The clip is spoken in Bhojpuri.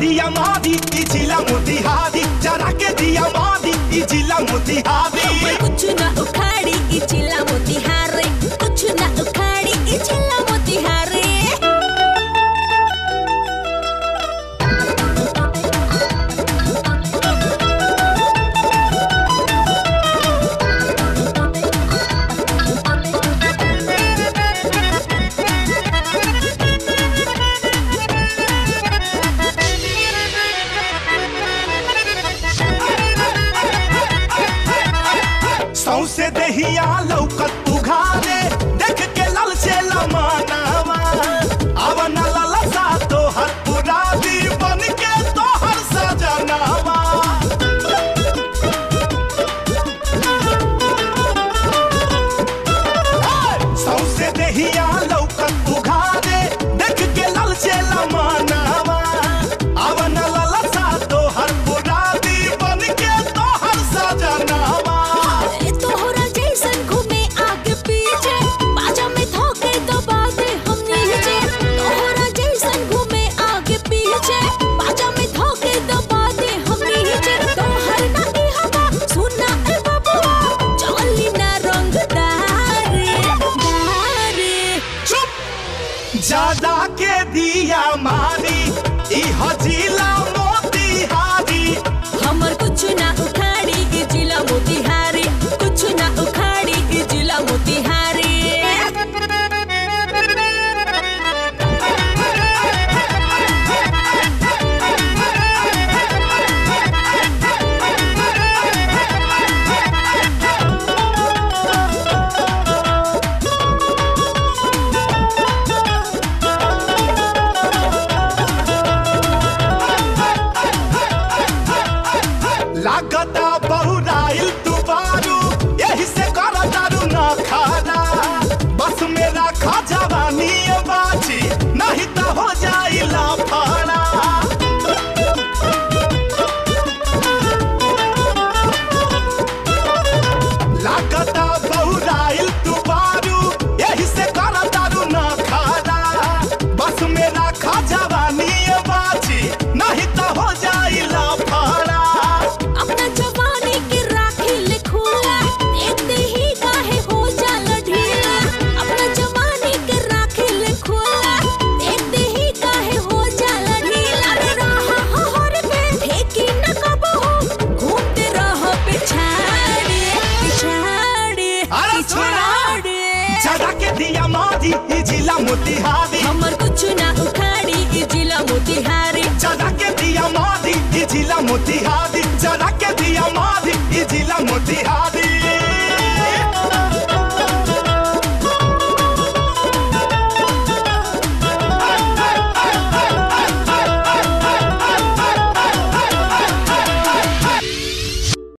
दिया मारी ई जिला मोतिहारी जरा के दिया मारी ई जिला मोतिहारी कुछ ना उखाड़ी ई चिल्ला मोतिहारी कुछ ना उखाड़ी ई चिल्ला मोतिहारी सौसे दहिया लौकत उघारे देख के लल से लमानावा अवन ललसा तोहर पुरादी बन के तोहर सजनावा सौसे दहिया लौकत उघारे देख के लल से लमानावा अवन ललसा तोहर पुरादी बन के तोहर सजनावा ए तोहरा जैसन घूमे आगे पीछे बाजा में धोखे दबा दे हम नीचे तोहरा जैसन घूमे आगे पीछे बाजा में धोखे दबा दे हम नीचे तोहर ना ई हवा सुना ए बबुआ चली ना रंग दारे दारे चुप ज्यादा के दिया मारी ई हजीला मोतिहारी हमर कुछ ना उखाड़ी ई जिला मोतिहारी कुछ ना उखाड़ी ई जिला मोतिहारी लागता बहुराइल दुबारू यही से कर दारू न खाना बस मेरा खा जवानी ये बाची नहीं तो हो जाई लाफाड़ा लागता बहुराइल दुबारू यही से कर दारू न खाना बस मेरा खा जवानी ये बाची नहीं तो हो जाई लाफाड़ा अपना जवानी के राखी ले खोला देखते ही काहे हो जाला ढीला अपना जवानी के राखी ले खोला देखते ही काहे हो जाला ढीला रे रहा हर पे ठेकी न कबो घूमते रहो पिछाड़े पिछाड़े अरे छोड़ा! पिछाड़े जरा के दिया मारी ई जिला मोतिहारी हमर कुछ ना उखाड़ी ई जिला मोतिहारी जरा के दिया मारी ई जिला मोतिहारी जरा के दिया मारी ई जिला मोतिहारी